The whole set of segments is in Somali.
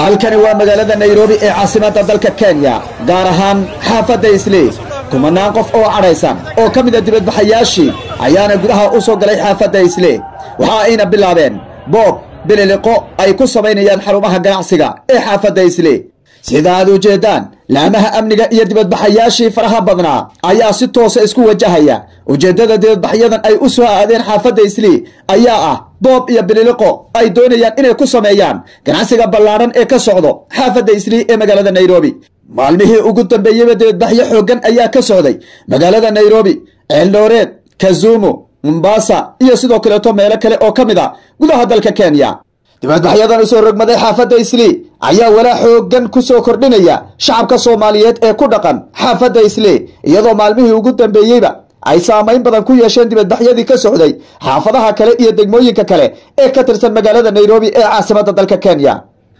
halkani waa magaalada nairobi ee caasimadda dalka kenya gaar ahaan xaafadda islii kumanaan qof oo cadhaysan oo ka mida dibadbaxayaashii ayaana gudaha u soo galay xaafadda islii waxa ayna bilaabeen boob bililiqo ay ku samaynayaan xarumaha ganacsiga ee xaafadda islii sida aad ujeeddaan laamaha amniga iyo dibadbaxayaashii faraha badnaa ayaa si toosa isku wajahaya ujeeddada dibadbaxyadan ay u soo aadeen xaafadda islii ayaa ah boob iyo bililiqo ay doonayaan inay ku sameeyaan ganacsiga ballaadhan ee ka socdo xaafadda islii ee magaalada nairobi maalmihii ugu dambeeyeyba dibadbaxyo xooggan ayaa ka socday magaalada nairobi ceeldhooreed kazumu mombasa iyo sidoo kaleeto meelo kale oo ka mid a gudaha dalka kenya dibadbaxyadan usoo rogmaday xaafadda islii ayaa walaa xooggan ku soo kordhinaya shacabka soomaaliyeed ee ku dhaqan xaafadda islii iyadoo maalmihii ugu dambeeyeyba ay saamayn badan ku yeesheen dibadbaxyadii ka socday xaafadaha kale iyo degmooyinka kale ee ka tirsan magaalada nairobi ee caasimadda dalka kenya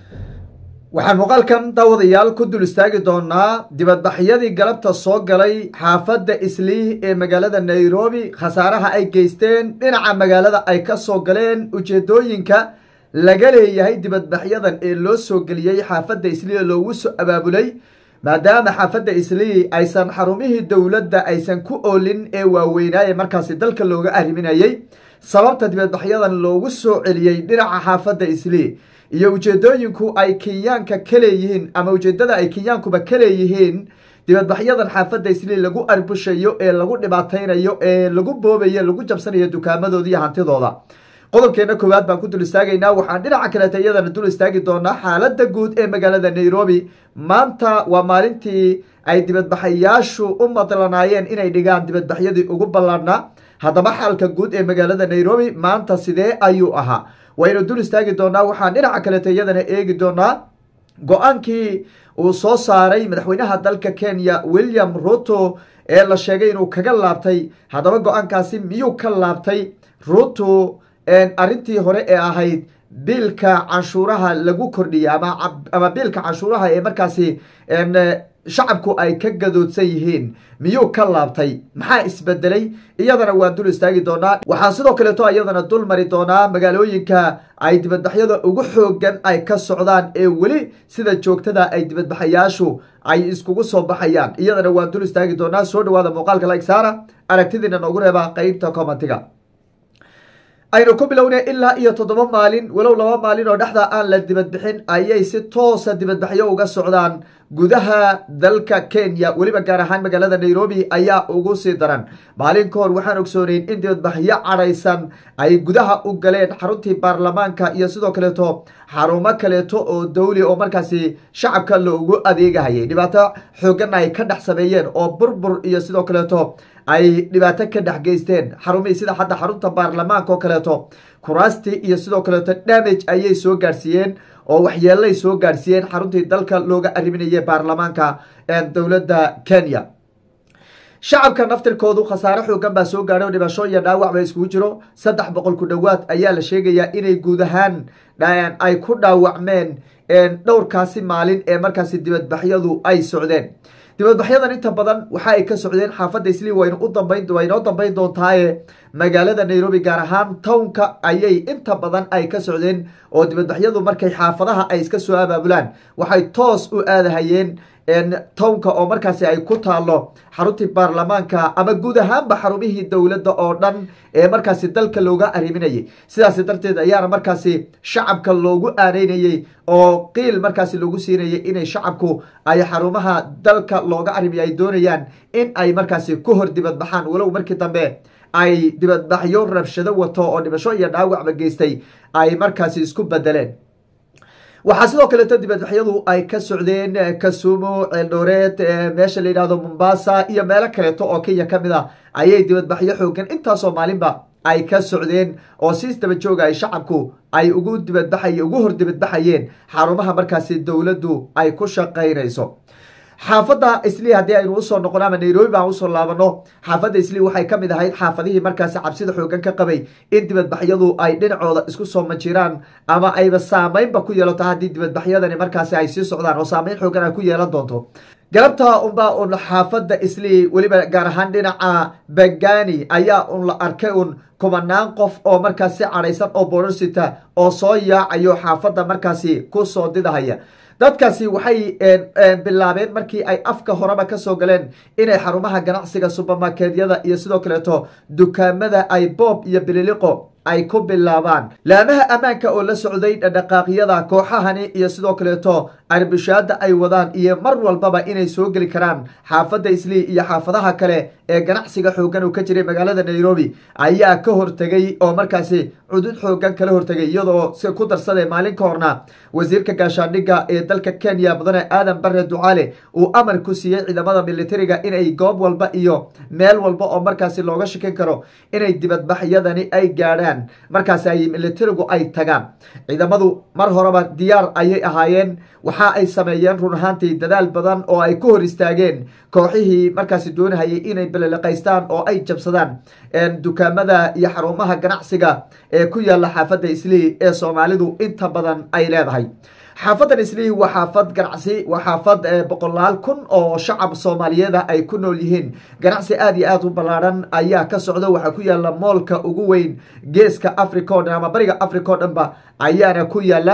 waxaan muuqaalkan daawadayaal ku dul istaagi doonaa dibadbaxyadii galabta soo galay xaafadda islii ee magaalada nairobi khasaaraha ay geysteen dhinaca magaalada ay ka soo galeen ujeedooyinka laga leeyahay dibadbaxyadan ee loo soo geliyey xaafadda islii ee loogu soo abaabulay maadaama xaafadda islii aysan xarumihii dowladda aysan ku oolin ee waaweynaaye markaasi dalka looga arriminayey sababta dibadbaxyadan loogu soo celiyey dhinaca xaafadda islii iyo ujeedooyinku ay kenyaanka ka leeyihiin ama ujeedada ay kenyaankuba ka leeyihiin dibadbaxyadan xaafadda islii lagu arbushayo ee lagu dhibaataynayo ee lagu boobayo lagu jabsanayo dukaamadooda iyo hantidooda qodobkeena koowaad baan ku dul istaagaynaa waxaan dhinaca kaleeta iyadana dul istaagi doonaa xaaladda guud ee magaalada nairobi maanta waa maalintii ay dibadbaxayaashu u madlanaayeen inay dhigaan dibadbaxyadii ugu ballaadhnaa haddaba xaalka guud ee magaalada nairobi maanta sidee ayuu ahaa waynu dul istaagi doonaa waxaan dhinaca kaleeta iyadana eegi doonaa go-aankii uu soo saaray madaxweynaha dalka kenya william ruto ee la sheegay inuu kaga laabtay haddaba go-aankaasi miyuu ka laabtay ruto arrintii hore ee ahayd biilka canshuuraha lagu kordhiyay ama biilka canshuuraha ee markaasi shacabku ay ka gadoodsan yihiin miyuu ka laabtay maxaa isbedelay iyadana waan dul istaagi doonaa waxaan sidoo kaleeto iyadana dul mari doonaa magaalooyinka ay dibadbaxyada ugu xoogan ay ka socdaan ee weli sida joogtada ay dibadbaxayaashu ay iskugu soo baxayaan iyadana waan dul istaagi doonaa soo dhawaada muuqaalka lagsaara aragtidiina noogu reeba qeybta commentiga aynu ku bilownay ilaa iyo toddoba maalin walow laba maalin oo dhexda aan la dibadbixin ayay si toosa dibadbaxyo uga socdaan gudaha dalka kenya weliba gaar ahaan magaalada nairobi ayaa ugu sii daran maalin ka hor waxaan ogsooneyn in dibadbaxyo cadhaysan ay gudaha u galeen xaruntii baarlamaanka iyo sidoo kaleeto xarumo kaleeto oo dawli oo markaasi shacabka loogu adeegahayay dhibaato xoogan ay ka dhex sameeyeen oo burbur iyo sidoo kaleeto ay dhibaato ka dhex geysteen xarumihii sida hadda xarunta baarlamaanka oo kaleeto kuraastii iyo sidoo kaleeto damage ayay soo gaarsiiyeen oo waxyeelay soo gaarsiiyeen xaruntii dalka looga arriminayay baarlamaanka dowladda kenya shacabka naftirkoodu khasaare xoogan baa soo gaadhay oo dhibasho iyo dhaawac ba iskugu jiro saddex boqol ku dhowaad ayaa la sheegayaa inay guud ahaan ay ku dhaawacmeen dhowrkaasi maalin ee markaasi dibadbaxyadu ay socdeen dibadbaxyadan inta badan waxa ay ka socdeen xaafadda islii waynu u dambayn waynoo dambayn doontaaye magaalada nairobi gaar ahaan townka ayay inta badan ay ka socdeen oo dibadbaxyadu markay xaafadaha ay iska soo abaabulaan waxay toos u aadahayeen townka oo markaasi ay ku taalo xaruntii baarlamaanka ama guud ahaanba xarumihii dowladda oo dhan ee markaasi dalka looga arriminayay sidaas darteed ayaana markaasi shacabka loogu aaneynayey oo qiil markaasi loogu siinayay inay shacabku ay xarumaha dalka looga arrimiyay ay doonayaan in ay markaasi ku hor dibadbaxaan walow markii dambe ay dibadbaxyo rabshado wato oo dhibasho iyo dhaawacba geystay ay markaasi isku bedeleen waxaa sidoo kaleeto dibadbaxyadu ay ka socdeen kasumo ceeldhooreed meesha la yidhahdo mombasa iyo meelo kaleeto oo kenya ka mid a ayay dibadbaxyo xoogan intaasoo maalinba ay ka socdeen oo si daba jooga ay shacabku ay ugu dibadbaxay ugu hor dibadbaxayeen xarumaha markaasi dowladdu ay ku shaqaynayso xaafadda islii haddii aynu usoo noqono ama nairobi baan usoo laabano xaafadda islii waxay ka mid ahayd xaafadihii markaasi cabsida xoogan ka qabay in dibadbaxyadu ay dhinacooda isku soo majiraan ama ayba saameynba ku yeelato haddii dibadbaxyadani markaasi ay sii socdaan oo saameyn xoogan ay ku yeelan doonto galabtaa unbaa un xaafadda islii weliba gaar ahaan dhinaca bangani ayaa un la arkay un kumanaan qof oo markaas si cadhaysan oo boorarsita oo soo yaacayo xaafadda markaasi ku soo didahaya dadkaasi waxay bilaabeen markii ay afka horeba kasoo galeen inay xarumaha ganacsiga subermarketyada iyo sidoo kaleeto dukaamada ay boob iyo bililiqo ay ku bilaabaan laamaha ammaanka oo la socday dhadhaqaaqyada kooxahani iyo sidoo kaleeto arbishaada ay wadaan iyo mar walbaba inay soo geli karaan xaafadda islii iyo xaafadaha kale ee ganacsiga xoogan uu ka jiray magaalada nairobi ayaa ka hortegay oo markaasi cudud xoogan kala hortegay iyadoo si ku darsaday maalin ka horna wasiirka gaashaandhigga ee dalka kenya mudane aadan bare ducaale uu amar ku siiyey ciidamada militariga inay goob walba iyo meel walba oo markaasi looga shakin karo inay dibadbaxyadani ay gaadhaan markaasi ay militarigu ay tagaan ciidamadu mar horeba diyaar ayay ahaayeen waxa ay sameeyeen run ahaantii dadaal badan oo ay ku hor istaageen kooxihii markaasi doonahayay inay beleliqaystaan oo ay jabsadaan dukaamada iyo xarumaha ganacsiga ee ku yaala xaafadda islii ee soomaalidu inta badan ay leedahay xaafadan islii waa xaafad ganacsi waa xaafad boqolaal kun oo shacab soomaaliyeeda ay ku nool yihiin ganacsi aada iyo aada u ballaadhan ayaa ka socda waxaa ku yaala moolka ugu weyn geeska africa o dhan ama bariga africa o dhanba ayaana ku yaala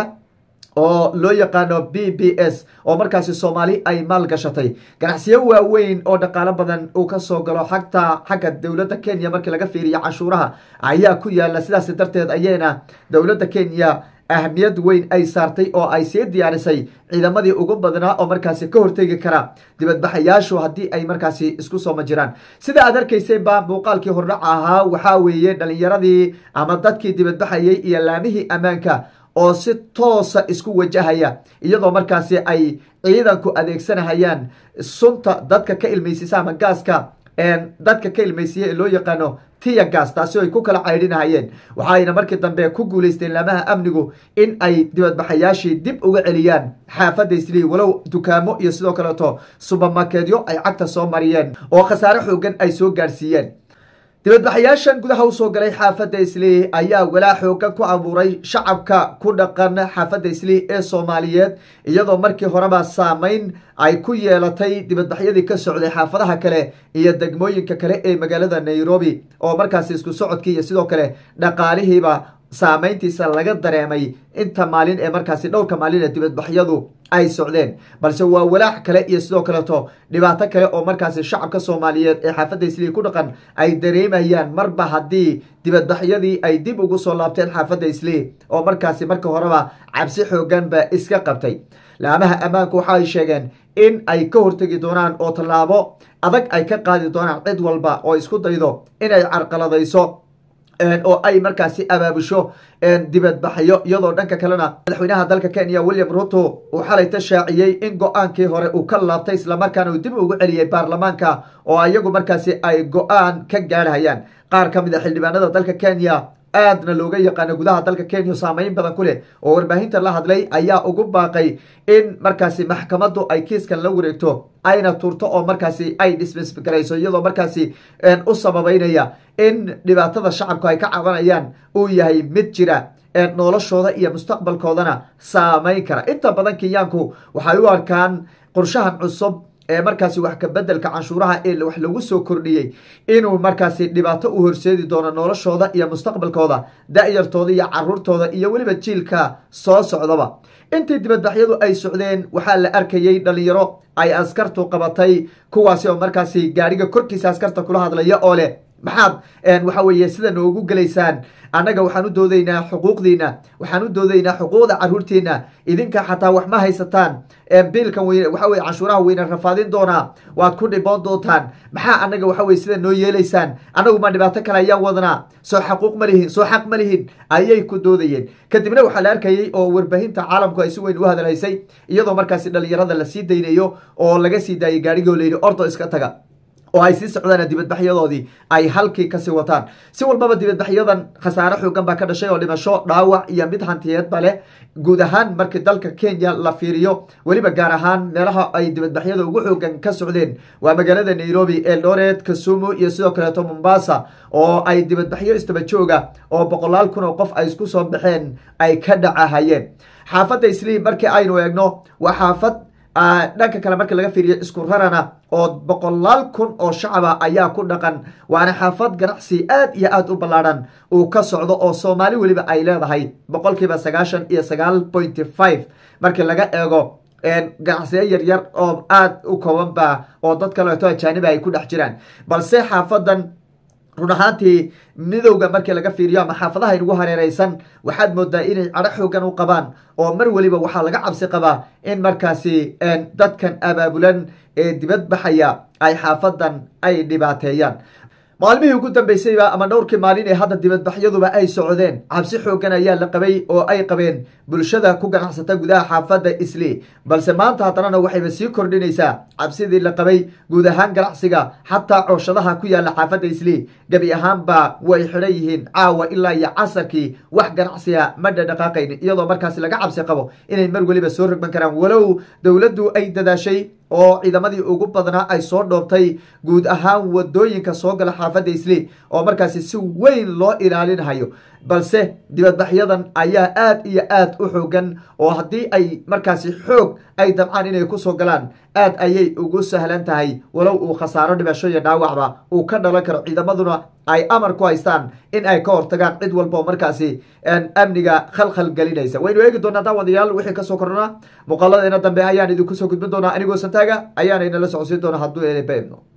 oo loo yaqaano b b s oo markaasi soomaali ay maal gashatay ganacsiyo waaweyn oo dhaqaalo badan uu kasoo galo xagta xagga dowladda kenya markii laga fiiriyo canshuuraha ayaa ku yaala sidaas darteed ayayna dowladda kenya ahmiyad weyn ay saartay oo ay sii diyaarisay ciidamadii ugu badnaa oo markaasi ka hortegi kara dibadbaxayaashu haddii ay markaasi isku sooma jiraan sida aad arkaysayba muuqaalkii hordhaca ahaa waxaa weeye dhalinyaradii ama dadkii dibadbaxayay iyo laamihii ammaanka oo si toosa isku wajahaya iyadoo markaasi ay ciidanku adeegsanahayaan sunta dadka ka ilmeysisa ama gaaska dadka ka ilmeysiya ee loo yaqaano tiya gas taasi ay ku kala caydhinahayeen waxaayna markii dambe ku guuleysteen laamaha amnigu in ay dibadbaxayaashii dib uga celiyaan xaafadda islii walow dukaamo iyo sidoo kaleeto subermarkedyo ay cagta soo mariyeen oo khasaare xoogan ay soo gaadhsiiyeen dibadbaxayaashan gudaha usoo galay xaafadda islii ayaa walaa xoogan ku abuuray shacabka ku dhaqan xaafadda islii ee soomaaliyeed iyadoo markii horeba saameyn ay ku yeelatay dibadbaxyadii ka socday xaafadaha kale iyo degmooyinka kale ee magaalada nairobi oo markaasi isku socodkii iyo sidoo kale dhaqaalihiiba saameyntiisa laga dareemay inta maalin ee markaasi dhowrka maalin ee dibadbaxyadu ay socdeen balse waa walaac kale iyo sidoo kaleeto dhibaato kale oo markaasi shacabka soomaaliyeed ee xaafadda islii ku dhaqan ay dareemayaan marba haddii dibadbaxyadii ay dib ugu soo laabteen xaafadda islii oo markaasi marka horeba cabsi xooganba iska qabtay laamaha ammaanku waxa ay sheegeen in ay ka hortegi doonaan oo tallaabo adag ay ka qaadi doonaan cid walba oo isku daydo inay carqaladayso oo ay markaasi abaabusho dibadbaxyo iyadoo dhanka kalena madaxweynaha dalka kenya william ruto uu xalay ta shaaciyey in go-aankii hore uu ka laabtay islamarkaana uu dib ugu celiyey baarlamaanka oo iyagu markaasi ay go-aan ka gaadhayaan qaar ka mid a xildhibaanada dalka kenya aadna looga yaqaano gudaha dalka kenya saameyn badan ku leh oo warbaahinta la hadlay ayaa ugu baaqay in markaasi maxkamaddu ay kiiskan la wareegto ayna turto oo markaasi ay dhismisgarayso iyadoo markaasi u sababeynaya in dhibaatada shacabku ay ka cabanayaan uu yahay mid jira noloshooda iyo mustaqbalkoodana saameyn kara inta badan kenyaanku waxay u arkaan qorshahan cusub ee markaasi wax kabedelka canshuuraha ee wax lagu soo kordhiyey inuu markaasi dhibaato u horseedi doono noloshooda iyo mustaqbalkooda da-yartooda iyo caruurtooda iyo weliba jiilka soo socdaba intii dibadbaxyadu ay socdeen waxaa la arkayey dhalinyaro ay askartu qabatay kuwaasi oo markaasi gaariga korkiisa askarta kula hadlaya oo leh maxaad waxa weeye sida noogu gelaysaan annaga waxaan u doodaynaa xuquuqdiina waxaan u doodaynaa xuquuqda caruurtiina idinka xataa wax ma haysataan biilkan weyne waxa weye canshuuraha weyne rafaadin doonaa waad ku dhiboon doontaan maxaa annaga waxa weye sida noo yeelaysaan annagu ma dhibaato kale ayaan wadanaa soo xaquuq ma lihin soo xaq ma lihin ayay ku doodayeen kadibna waxaa la arkayey oo warbaahinta caalamku ay si weyn u hadalhaysay iyadoo markaasi dhalinyarada lasii daynayo oo laga sii daayay gaarigoo layidhi ordo iska taga oo ay sii socdaan dibadbaxyadoodii ay halkii kasii wataan si walbaba dibadbaxyadan khasaare xoogan baa ka dhashay oo dhimasho dhaawac iyo mid hantiyeedba leh guud ahaan markii dalka kenya la fiiriyo weliba gaar ahaan meelaha ay dibadbaxyada ugu xoogan ka socdeen waa magaalada nairobi eldoret kasumu iyo sidoo kaleeto mombasa oo ay dibadbaxyo istaba jooga oo boqolaal kun oo qof ay isku soo baxeen ay ka dhacahayeen xaafadda isliim markii aynu eegno waa xaafad dhanka kale marka laga fiiriyo isku rarana oo boqolaal kun oo shacaba ayaa ku dhaqan waana xaafad ganacsi aad iyo aad u ballaadhan uu ka socdo oo soomaali weliba ay leedahay boqolkiiba sagaashan iyo sagaal pointy five markii laga eego ganacsiyo yaryar oo aada u koobanba oo dad kaleeto ajaaniba ay ku dhex jiraan balse xaafadan run ahaantii midowga markii laga fiiriyo ama xaafadaha inugu hareereysan waxaad moodaa inay cadho xoogan u qabaan oo mar weliba waxaa laga cabsi qabaa in markaasi dadkan abaabulan ee dibad baxaya ay xaafadan ay dhibaateeyaan maalmihii ugu dambeysayba ama dhowrkii maalin ee hadda dibadbaxyaduba ay socdeen cabsi xoogan ayaa la qabay oo ay qabeen bulshada ku ganacsata gudaha xaafadda isli balse maanta haddanana waxayba sii kordhinaysaa cabsidii la qabay guud ahaan ganacsiga xataa cooshadaha ku yaala xaafadda isli gebi ahaanba way xidhan yihiin caawa ilaa iyo casarkii wax ganacsiga ma dhadhaqaaqayn iyadoo markaasi laga cabsi qabo inay mar weliba soo rogman karaan walow dowladdu ay dadaashay oo ciidamadii ugu badnaa ay soo dhoobtay guud ahaan wadooyinka soo gala xaafadda isli oo markaasi si weyn loo ilaalinahayo balse dibadbaxyadan ayaa aad iyo aad u xoogan oo haddii ay markaasi xoog ay dabcaan inay kusoo galaan aad ayay ugu sahlan tahay walow uu khasaaro dhimasho iyo dhaawacba uu ka dhalan karo ciidamaduna ay amar ku haystaan in ay ka hortagaan cid walba oo markaasi amniga khalkhal gelinaysa waynu eegi doonaa daawadayaal wixii kasoo kordhana muuqaaladeena dambe ayaan idinku soo gudbin doonaa anigoo santaaga ayaana inala socodsiin doona hadduu eebno